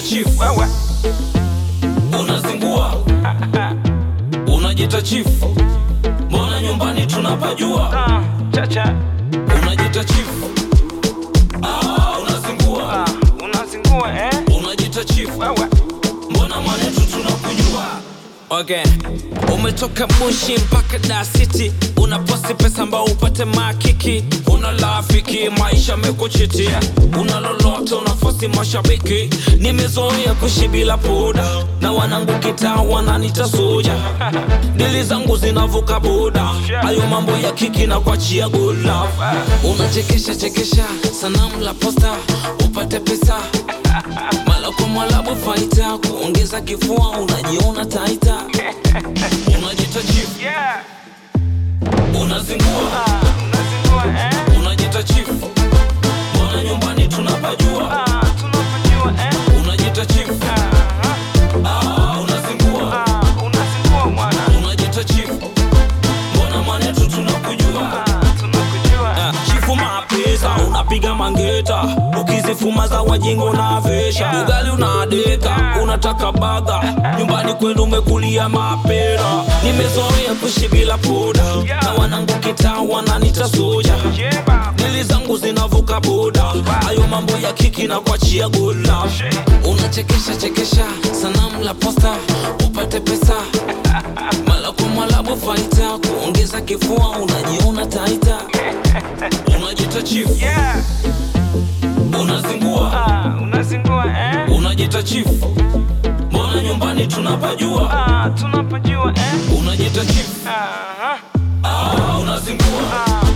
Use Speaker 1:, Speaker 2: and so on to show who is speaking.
Speaker 1: chief
Speaker 2: wewe
Speaker 1: unazingua unajita chief mbona nyumbani tunapajua
Speaker 2: ah, chacha
Speaker 1: unajita chief ah, unazingua
Speaker 2: ah, unazingua eh?
Speaker 1: unajita chief
Speaker 2: wewe
Speaker 1: mbona mwanetu tunakujua
Speaker 3: Okay. Umetoka Bushi mpaka Dar City, unaposti pesa ambao upate makiki, una rafiki maisha mekuchitia, una lolote unafosi mashabiki. Nimezoea kuishi bila poda na wanangu kitaa wananita soja, dili zangu zinavuka boda, hayo mambo ya kiki na kuachia good love. Unachekesha chekesha sanamu la posta upate pesa mala kwa mwalabu faita kuongeza kifua unajiona taita
Speaker 1: unajita chief
Speaker 2: yeah
Speaker 1: unazingua
Speaker 2: ah, unazingua eh?
Speaker 1: unajita chief mbona nyumbani tunapajua
Speaker 2: ah, tunapajua eh?
Speaker 1: unajita chief
Speaker 2: ah,
Speaker 1: ah, unazingua
Speaker 2: ah, unazingua mwana
Speaker 1: unajita chief mbona mwanetu tunakujua
Speaker 2: ah, tunakujua
Speaker 3: chifu mapesa unapiga mangeta ukizifuma za wajingo na vesha ugali unadeka unataka baga nyumbani kwenu umekulia mapera nimezoea kuishi bila poda na wanangu kitaa wananita soja
Speaker 2: jeba
Speaker 3: dili zangu zinavuka boda hayo mambo ya kiki na kuachia good love unachekesha chekesha sanamu la posta upate pesa mala kwa mwalabu faita kuongeza kifua unajiona taita
Speaker 1: unajita chief
Speaker 2: yeah
Speaker 1: unazingua
Speaker 2: ah, unazingua eh?
Speaker 1: unajita chief mbona nyumbani tunapajua
Speaker 2: ah, tunapajua eh?
Speaker 1: unajita chief
Speaker 2: ah,
Speaker 1: ah, unazingua
Speaker 2: ah,